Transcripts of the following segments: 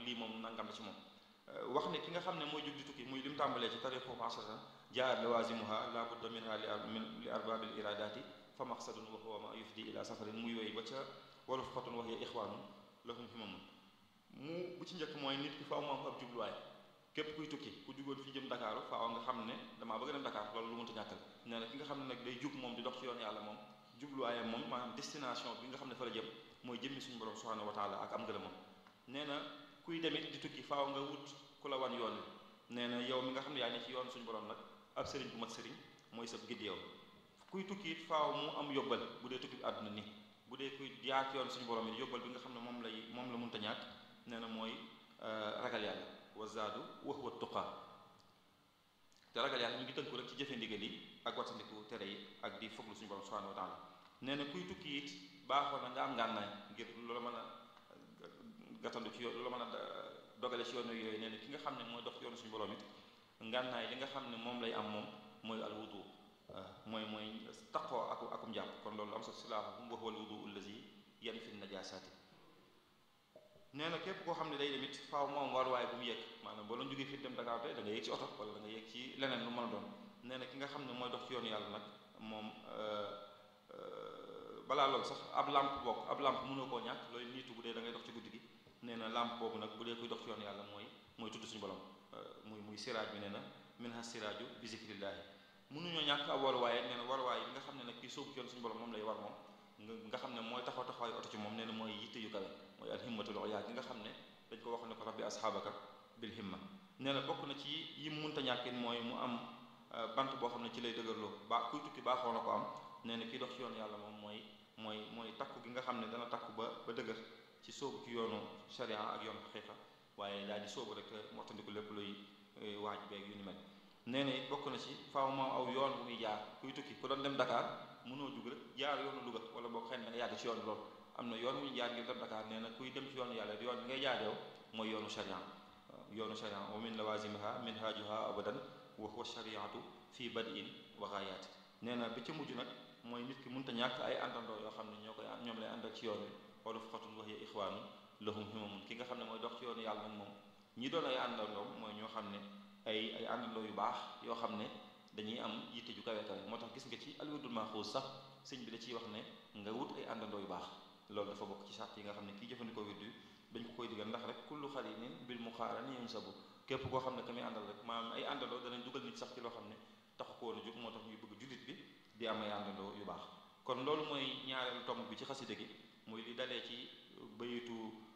lii moom nangam la ci moom wax ne ki nga xam ne mooy jug di tukki muy lim tàmbalee ci tariqu asharatan jaar lawazimuha la budda minha li arbabil iradati fa maqsadun wa huwa ma yufdi ila safarin muy yooyu ba ca wala fatun wax ya ixwaanun lahum himamun mu bu ci njëkk mooy nit ki faaw mu am ab jubluwaay képp kuy tukki ku jugoon fii jëm Dakar faaw nga xam ne damaa bëgg dem Dakar loolu lu mënta ñàkkal nee na ki nga xam ne nag day jug moom di dox ci yoon yàlla moom jubluwaayam moom maanaam destination bi nga xam ne fa la jëm mooy jëmmi suñu borom subhanahu wa taala ak am ngërëmam nee na kuy demit di tukki faaw nga wut ku la wan yoon wi nee na yow mi nga xam ne yaa ne ci yoon suñu borom nag ab sëriñ bu mat sëriñ mooy sab gidd yow kuy tukki it faaw mu am yóbbal bu dee tukki bi àdduna ni bu dee kuy jaar ci yoon suñu borom it yóbbal bi nga xam ne moom lay moom la mënta ñàkk nee na mooy ragal yàlla wa zaadu wa huwa tuqa te ragal yàlla ñu ngi tënku rek ci jëfe ndigal yi ak wattandiku tere yi ak di foglu suñu borom subhanahu wa taala nee na kuy tukki it baaxoo na nga am ngànnaay ngir loola mën a gàttandu ci yoon loola mën a dogale ci yoon yooyu nee na ki nga xam ne mooy dox ci yoonu suñu borom it ngànnaay li nga xam ne moom lay am moom mooy al wudu mooy mooy taqoo aku akum jàpp kon loolu am sa silaahuhum wa huwa al wudu allazi yanfi najasaati nee na képp koo xam ne day demit faaw moom waruwaay bu mu yëg maanaam boo doon jógee fii dem Dakar te da nga yëg ci oto wala da nga yëg ci leneen lu mën a doon nee na ki nga xam ne mooy dox ci yoonu yàlla nag moom balaa loolu sax ab lampe bokk ab lampe mënoo koo ñàkk looy niitu bu dee da ngay dox ci guddi gi nee na lampe boobu nag bu dee koy dox ci yoonu yàlla mooy mooy tudd suñu borom muy muy siraaj bi nee na minha siraaju bi zikrillaahi mënuñoo ñàkk ab waruwaay nee na waruwaay bi nga xam ne nag kii sóobu ci yoon suñu borom moom lay war moom nga xam ne mooy taxaw taxawaayu oto ci moom nee na mooy yitte yu kawe mooy alhimmatul ulya gi nga xam ne dañ ko wax ne ko rabbi asxaabaka bil himma nee na bokk na ci yi mu mënta ñàkkin mooy mu am bant boo xam ne ci lay dëgërloo ba kuy tukki baaxoo na ko am nee na kii dox ci yoonu yàlla moom mooy mooy mooy takku gi nga xam ne dana takku ba ba dëgër ci sóobu ci yoonu sharia ak yoonu xaqiqa waaye daal di sóobu rek mottandiku lépp luy waaj beeg yu ni mel nee na it bokk na ci faaw moom aw yoon bu muy jaar kuy tukki ku doon dem Dakar mënoo jug rek jaar yoonu Louga wala boo xëy na nga yàgg ci yoon loolu am na yoon wu ñu jaar ngir dem Dakar nee na kuy dem ci yoonu yàlla yoon bi ngay jaar yow mooy yoonu sharia yoonu sharia wa min lawazimiha minhajuha abadan wa huwa shariatu fii bad'in wa ghaayat nee na bi ci mujj nag mooy nit ki mënta ñàkk ay àndandoo yoo xam ne ñoo koy ñoom lay àndal ci yoon wi wala fuqatun wa hiya ixwaanu lahum himamun ki nga xam ne mooy dox ci yoonu yàlla nag moom ñi doon ay àndandoom mooy ñoo xam ne ay ay àndandoo yu baax yoo xam ne dañuy am yitte ju kawe kawe moo tax gis nga ci alwirdul maxuus sax sëñ bi da ciy wax ne nga wut ay àndandoo yu baax loolu dafa bokk ci sart yi nga xam ne kii jëfandikoo wird wi dañ ko koy digal ndax rek kullu xarinin bil muqaarani yunsabu képp koo xam ne ka muy àndal rek maanaam ay àndandoo danañ dugal nit sax ci loo xam ne taxu ko woon a jóg moo tax ñuy bëgg jullit bi di am ay àndandoo yu baax kon loolu mooy ñaareelu tomb bi ci xasida gi muy li dalee ci bayitu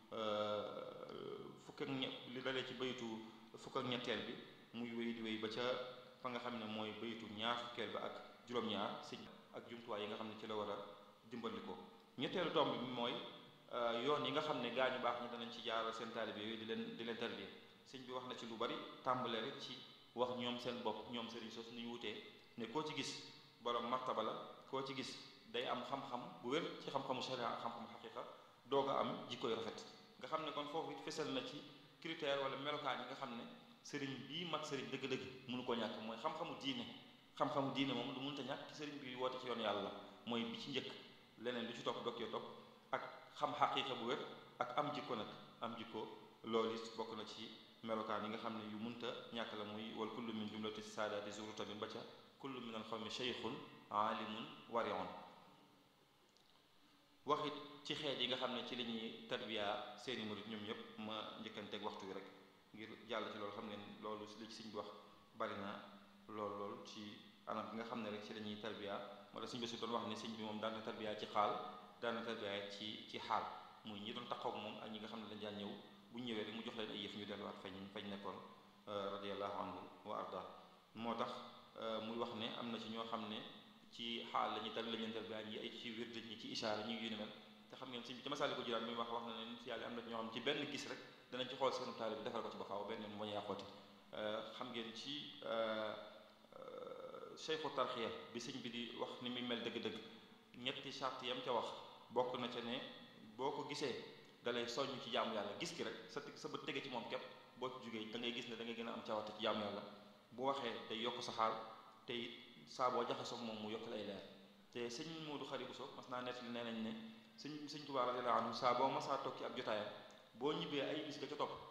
fukk ak ñe li dalee ci bayitu fukk ak ñetteel bi muy wéy di wéy ba ca fa nga xam ne mooy bayitu ñaar fukkeel ba ak juróom-ñaar sëñ ak jumtuwaay yi nga xam ne ci la war a dimbandikoo ñetteelu tomb bi mooy yoon yi nga xam ne gaa ñu baax ñi danañ ci jaaral seen taalibe yooyu di leen di leen tarbiya sëñ bi wax na ci lu bari tàmbale rek ci wax ñoom seen bopp ñoom sëriñ sos ni ñu wutee ne koo ci gis borom martaba la koo ci gis day am xam-xam bu wér ci xam-xamu sharia ak xam-xamu xaqiqa doog a am jikkoy rafet nga xam ne kon foofu it fesal na ci critère wala melokaan yi nga xam ne sëriñ bii mat sëriñ dëgg-dëgg mënu ko ñàkk mooy xam-xamu diine xam-xamu diine moom lu mënta ñàkk ci sëriñ bi woote ci yoon yàlla mooy bi ci njëkk leneen lu ci topp dokkee topp ak xam xaqiqa bu wér ak am jikko nag am jikko loolu it bokk na ci melokaan yi nga xam ne yu munta ñàkk la muy wal kullu min jumlati saadaati zuru tamit ba ca kullu min al xawmi cheikhun aalimun warion waxit ci xeet yi nga xam ne ci li ñuy tarbiya seeni murit ñoom ñëpp ma njëkkanteeg waxtu wi rek ngir jàll ci loolu xam ngeen loolu li ci sëñ bi wax bari na lool lool ci anam bi nga xam ne rek ci la ñuy tarbiya wala sëñ bi su doon wax ne sëñ bi moom daan na tarbiya ci xaal daan na tarbiya ci ci xaal muy ñi doon taxaw moom ak ñi nga xam ne dañ daan ñëw bu ñu ñëwee rek mu jox leen ay yëf ñu delluwaat fañ fañ nekkoon radiyallahu anhu wa arda moo tax muy wax ne am na ci ñoo xam ne ci xaal la ñuy tar la ñuy tarbiya ñi ay ci wird ñi ci ishaara ñi yu ni mel te xam ngeen sëñ bi ci masaali ko jiraan mi wax wax na ne si yàlla am na ñoo xam ci benn gis rek danañ ci xool seenu taalibe bi defal ko ci ba faaw benn yoon moo ñu yàqooti xam ngeen ci cheikhu tarxiya bi sëñ bi di wax ni muy mel dëgg-dëgg ñetti charte yam ca wax bokk na ca ne boo ko gisee dalay soññ ci jaamu yàlla gis ki rek sa sa bët tege ci moom képp boo ci jógee da ngay gis ne da ngay gën a am cawarte ci jaamu yàlla bu waxee day yokk sa xaal te it saa boo jaxasoo moom mu yokk lay leer te sëñ Moodu Xari Buso mas naa nettali nee nañ ne sëñ sëñ Tuubaa radiyallaahu anhu saa boo masaa toog ci ab jotaayam boo ñibbee ay bis ga ca topp